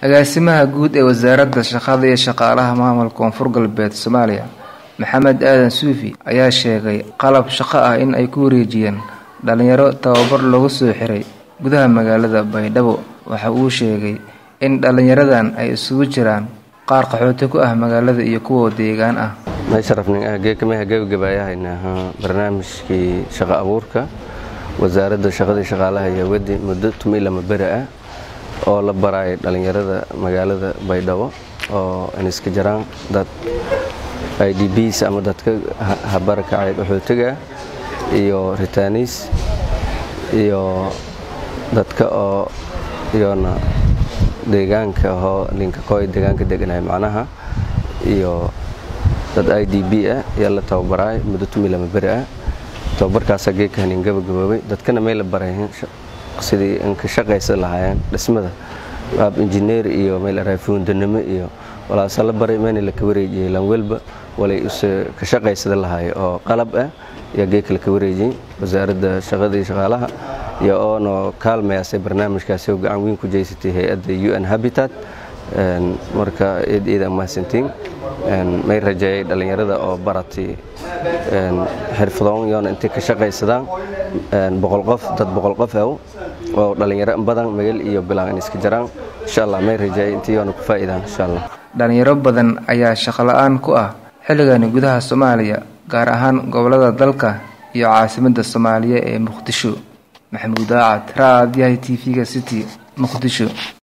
agaasimaha guud ee wasaaradda shaqada iyo shaqaalaha maamulka koonfur galbeed soomaaliya maxamed aadan suufi ayaa sheegay qalab shaqo ah in ay ku wareejiyeen dhalinyaro tababar loogu soo xiray gudaha magaalada baydhabo waxa uu sheegay in dhalinyaradan ay isugu jiraan qaar qaxooti ku ah magaalada iyo kuwa deegaan ah meesharafningeekamaha gebagabaayahaynaha barnaamijkii shaqo abuurka wasaaradda shaqadii shaqaalaha iyo wadi muddo tumi lama beri ah oo la baraayay dhallinyarada magaalada baydhabo oo iniska jaraan dad i d bs ama dadka habarakacay qaxootiga iyo ritaniis iyo dadka oo iyona deegaanka ahoo linkakooy deegaanka deganahay macnaha iyo dad i d b ah ayaa la tababaraay muddo tumi lama beri ah tababarkaasaa geeka hanin gabagaboobay dadkana may la barayn sidii inka shaqaysa lahaayeen dhismada qaab injineer iyo meel araafuundanimo iyo walaasa la baray mayna laka wareejiyey lanwelba walay ka shaqaysada lahaay oo qalab ah ayaa geeka laka wareejiyey wasaaradda shaqadii shaqaalaha iyo oonoo kaalmayaasay barnaamijkaasi oo gacan weyn ku jeysatay hay-adda u n habitat marka eed eeda mahadsantiin may rajeeyay dhallinyarada oo baratay xirfadoon yoona intay ka shaqaysadaan boqol qof dad boqol qof aw oo dhallinyaro badan magal iyo bilaan in iska jaraan insha allah may rajeeyay intii yoona ku faa'iidaan insha allah dhalinyaro badan ayaa shaqo la-aan ku ah xilligani gudaha soomaaliya gaar ahaan gobolada dalka iyo caasimadda soomaaliya ee muqdisho maxamuud aacad raadiyaha t v-ga city muqdisho